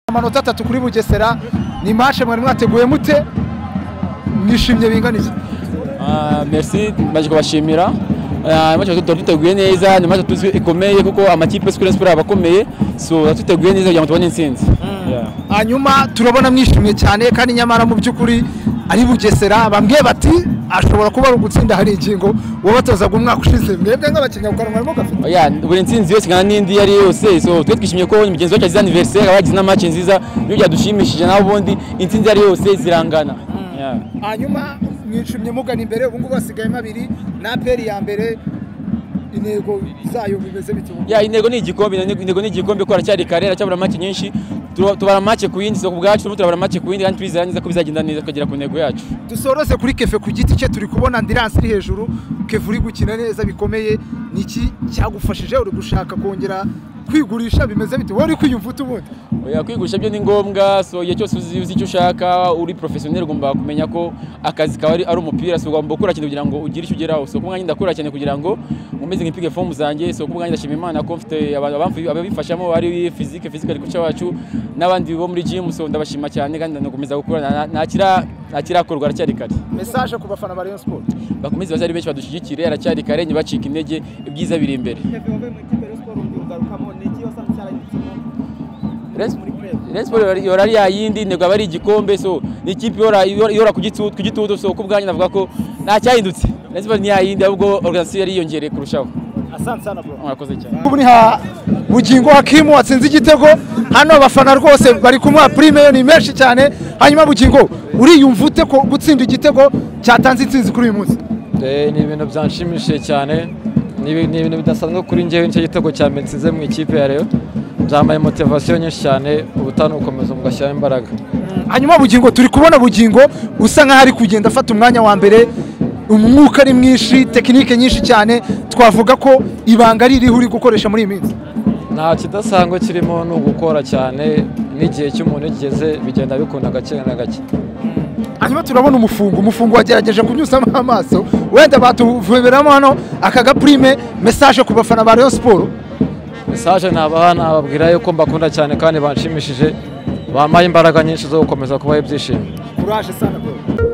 amanota atatu kuri bugesera ni mashe mwari mwateguye mute mwishimye binganiye Ah, merci baje kubashimira Ah, match tuba duteguye neza ni match tuzi ikomeye kuko amakipe Square Sport abakomeye so duteguye neza kugira ngo tubone intsinzi Yeah. hanyuma turabona mwishimye cyane kandi nyamara mu by'ukuri ari bugesera bamwe bati ashobora kuba ari ugutsinda hari ingingo wabatozaga umwaka ushize mwebwe nk'abakinnyi mu kanwa harimo gafite Oya, buri ntsinzi yose kandi n'indi iyo ari yo yose so twe twishimiye ko mugenzi wacu azize anniversaire abagize na match nziza niyo byadushimishije naho ubundi intsinzi iyo ari yo yose zirangana Yeah. hanyuma mwishimye mugana imbere ubu ngubu hasigayemo abiri na peri ya mbere intego zayo bimeze bite ubu? Ya intego ni igikombe na- intego ni igikombe ko aracyari kare aracyabura make nyinshi Tu- tubara make ku yindi so ku bwacu turimo turabara make ku yindi kandi twizera neza ko bizagenda neza tukagera ku ntego yacu dusoreze kuri kefe ku giti cye turi kubona andiranse iri hejuru kefe uri gukina neza bikomeye ni iki cyagufashije uri gushaka kongera kwigurisha bimeze bite wowe uri kwiyumva ute ubundi Oya, kwigusha byo ni ngombwa so igihe cyose uzi uzi icyo ushaka uri professionel ugomba kumenya ko akazi kawe ari, ari umupira so ugomba gukora cyane kugira ngo ugire icyo ugeraho so kubwanjye ndakora cyane kugira ngo nkomeze nkipige form zanjye so kubwanjye ndashima imana ko mfite aba- abamfi- ababifashamo ari physique physical coach wacu n'abandi bo muri gym so ndabashima cyane kandi ndakomeza gukora nta- ntakira ntakirakorwa aracyari kare mesaje ku bafana ba rayon sport bakomeze baze ari benshi badushyigikire aracyari kare ntibacike intege ibyiza biri imbere Rayon Sport yora- yora ari yayindi intego aba ari igikombe so ni ikipe ihora- ihora ihora ku gitu- ku gitutu so ku bwanjye navuga ko nta cyahindutse Rayon Sport ni yayindi ahubwo organisation yari yiyongereye kurushaho mwakoze cyane ubu ni ha bugingo hakimu watsinze igitego hano abafana rwose bari kumuha prime ye ni menshi cyane hanyuma bugingo uriyumva ute ko gutsinda igitego cyatanze intsinzi kuri uyu munsi Eh, ni ibintu byanshimishije cyane ni ibi- ni ibintu bidasanzwe kuri njyewe nicyo gitego cya metsinze mu ikipe ya Rayon byambaye motivasiyo nyinshi cyane ubutani bukomeza mugashyiramo imbaraga hanyuma bugingo turi kubona bugingo usa nkaho ari kugenda afata umwanya wa mbere umwuka ari mwinshi tekinike nyinshi cyane twavuga ko ibanga ari iriho uri gukoresha muri iyi minsi nta kidasanzwe kirimo ni ugukora cyane n'igihe cy'umuntu igeze bigenda bikunda gake na gake hanyuma turabona umufungo umufungo wagerageje kunyuzamo amaso wenda batuvomeramo hano aka gapurime mesaje ku bafana ba rayon siporo mesaje nabaha nababwira yuko mbakunda cyane kandi banshimishije bampaye imbaraga nyinshi zo gukomeza kubaha ibyishimo uraje sana bro